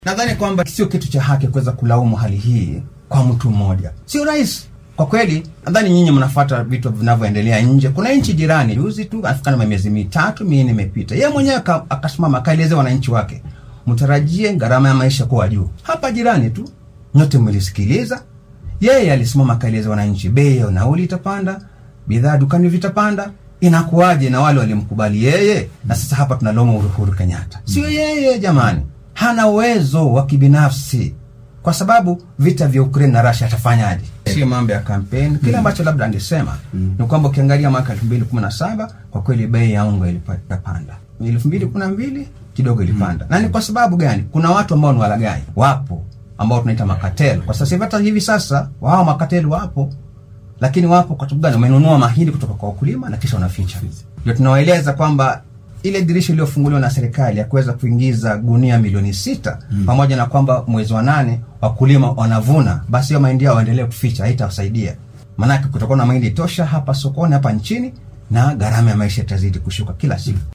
Nadhani kwamba sio kitu cha haki kuweza kulaumu hali hii kwa mtu mmoja, sio rahisi kwa kweli. Nadhani nyinyi mnafuata vitu vinavyoendelea nje. Kuna nchi jirani, juzi tu afikana na miezi mitatu minne imepita, yeye mwenyewe akasimama akaelezea wananchi wake, mtarajie gharama ya maisha kuwa juu. Hapa jirani tu, nyote mlisikiliza. Yeye alisimama akaeleza wananchi, bei ya nauli itapanda, bidhaa dukani vitapanda. Inakuwaje na wale walimkubali yeye? Na sasa hapa tunalaumu Uhuru Kenyatta, sio yeye jamani hana uwezo wa kibinafsi kwa sababu vita vya Ukraine na Russia atafanyaje? Sio mambo ya kampeni. Kile ambacho labda angesema mm. ni kwamba ukiangalia mwaka 2017 kwa kweli bei ya unga ilipanda, 2012 kidogo ilipanda mm. na ni kwa sababu gani? Kuna watu ambao ni walagai wapo, ambao tunaita makatel kwa sasa hivi. Hata hivi sasa wao makatel wapo, lakini wapo kwa sababu gani? Wamenunua mahindi kutoka kwa wakulima na kisha wanaficha. Ndio tunawaeleza kwamba ile dirisha iliyofunguliwa na serikali ya kuweza kuingiza gunia milioni sita mm. pamoja na kwamba mwezi wa nane wakulima wanavuna, basi hiyo mahindi yao waendelee kuficha, haitawasaidia. Maanake kutakuwa na mahindi tosha hapa sokoni hapa nchini, na gharama ya maisha itazidi kushuka kila siku.